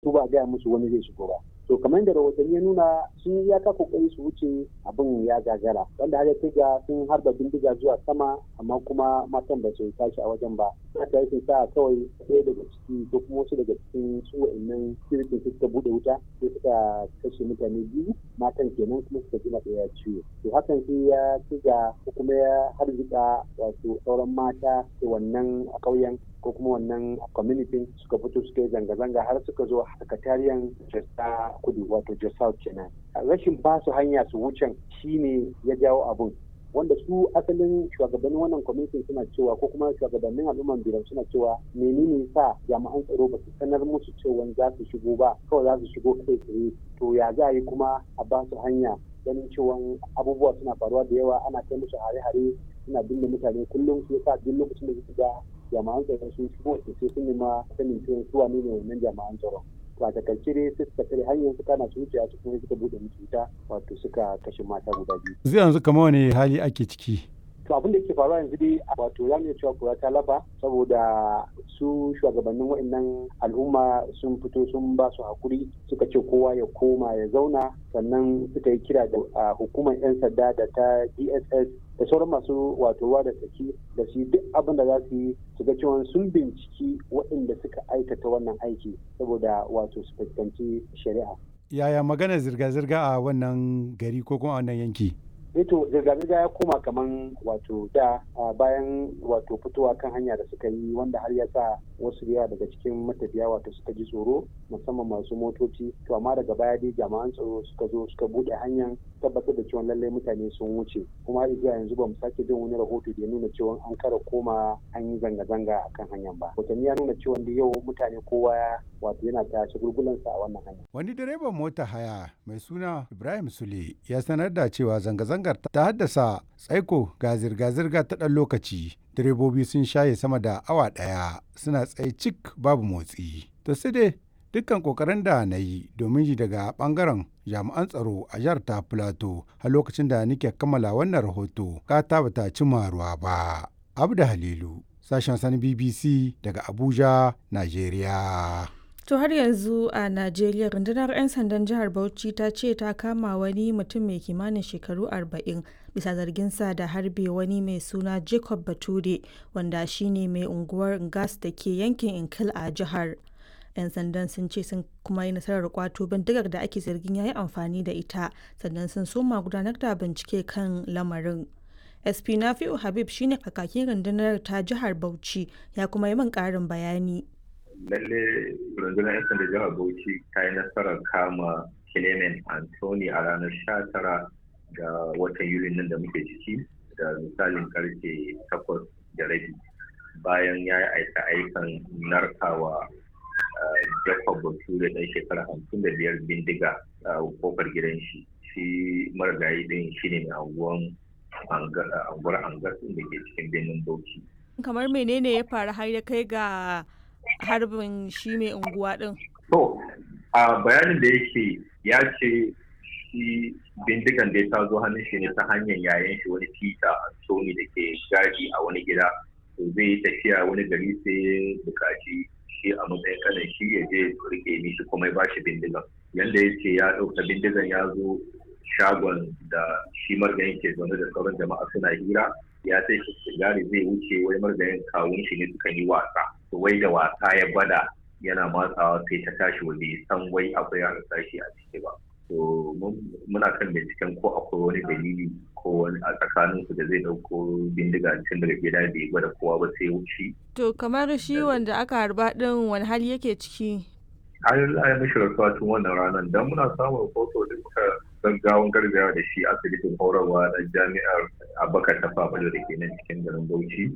su ba gaya musu wani zai shigo ba to kamar da rahotanni ya nuna sun ya ka kokari su wuce abin ya gagara wanda har ya ga sun harba bindiga zuwa sama amma kuma matan ba su tashi a wajen ba haka yake sa kawai ɗaya daga ciki ko kuma wasu daga cikin su wa'annan sirikin suka bude wuta sai suka kashe mutane biyu matan kenan kuma suka jima ɗaya ciwo to hakan sai ya ci ga ko kuma ya harzika wato sauran mata da wannan a ƙauyen ko kuma wannan community suka fito suka yi zanga-zanga har suka zo sakatariyan jasta kudu wato jasa kenan rashin ba su hanya su wucen shine ya jawo abun wanda su asalin shugabannin wannan kwamitin suna cewa ko kuma shugabannin al'umman biran suna cewa menene sa jami'an tsaro ba su sanar musu cewa za su shigo ba kawai za su shigo kai tsaye to ya za a yi kuma a ba su hanya ganin cewa abubuwa suna faruwa da yawa ana kai musu hare-hare suna binne mutane kullum su yasa duk lokacin da suka ga jami'an tsaro sun shigo sai sun nema sanin cewa su wane ne wannan jami'an tsaron to a takaice dai sai suka tare hanyar suka na su wuce su kuma suka bude musu wuta wato suka kashe mata guda biyu zai yanzu kamar wani hali ake ciki to abin da yake faruwa yanzu dai wato za mu iya cewa kura ta lafa saboda su shugabannin wa'annan al'umma sun fito sun ba su hakuri suka ce kowa ya koma ya zauna sannan suka yi kira da hukumar 'yan sanda da ta dss da sauran masu wato ruwa da tsaki da su duk abin da za su yi su ga cewa sun binciki waɗanda suka aikata wannan aiki saboda wato su fuskanci shari'a. Yaya magana zirga-zirga a wannan gari ko kuma a wannan yanki? to zirga-zirga ya koma kaman wato da bayan wato fitowa kan hanya da suka yi wanda har ya sa wasu yawa daga cikin matafiya wato suka ji tsoro musamman masu motoci to amma daga baya dai jami'an tsaro suka zo suka bude hanyar tabbatar da cewa lallai mutane sun wuce kuma har zuwa yanzu ba mu sake jin wani rahoto da ya nuna cewa an kara koma an yi zanga-zanga a kan hanyar ba hotanni ya nuna cewa da yau mutane kowa wato yana ta shagulgulansa a wannan hanya wani direban mota haya mai suna ibrahim sule ya sanar da cewa zanga-zangar ta haddasa tsaiko ga zirga-zirga ta ɗan lokaci direbobi sun shaye sama da awa ɗaya suna tsaye cik babu motsi to sai dai dukkan kokarin da na yi domin ji daga bangaren jami'an tsaro a jihar ta plateau a lokacin da nake kammala wannan rahoto ka ta bata cimma ruwa ba abda halilu sashen sani bbc daga abuja nigeria To har yanzu a Najeriya rundunar 'yan sandan jihar Bauchi ta ce ta kama wani mutum mai kimanin shekaru 40 bisa zarginsa da harbe wani mai suna Jacob Bature wanda shine mai unguwar Gas da ke yankin Inkil a jihar. 'yan sandan sun ce sun kuma yi nasarar kwato bindigar da ake zargin ya yi amfani da ita sannan sun soma gudanar da bincike kan lamarin. SP Nafi'u Habib shine kakakin rundunar ta jihar Bauchi ya kuma yi min ƙarin bayani. lalle rundunar 'yan sanda jihar bauchi ta yi nasarar kama clement anthony a ranar 19 ga watan yuli nan da muke ciki da misalin karfe 8 da rabi bayan ya yi aika aikan narkawa jacob bature ɗan shekara 55 bindiga a kofar gidan shi shi marigayi ɗin shi ne mai anguwan anguwar angas da ke cikin birnin bauchi kamar menene ya faru har ya kai ga harbin shi mai unguwa din? To, a bayanin da yake ya ce shi bindigan da ya zo hannun shi ne ta hanyar yayan shi wani tita Anthony da ke gadi a wani gida. To zai yi tafiya wani gari sai ya buƙaci shi a matsayin kanan shi ya je rike mishi kuma ya bashi bindigan. Yanda ya ce ya ɗauka bindigan ya zo shagon da shi margayin ke zaune da sauran jama'a suna hira ya sai shi sigari zai wuce wai margayin kawun shi ne suka yi wasa. wai da wasa ya bada yana matsawa sai ta tashi waje san wai akwai yaran sashi a ciki ba to muna kan binciken ko akwai wani dalili ko wani a tsakanin su da zai dauko bindiga tun daga gida bai gwada kowa ba sai wuce to kamar shi wanda aka harba din wani hali yake ciki an yi mishi rasuwa tun wannan ranar don muna samun rahoto da muka gaggawan gargawa da shi asibitin horarwa na jami'ar abakar tafa da ke nan cikin garin bauchi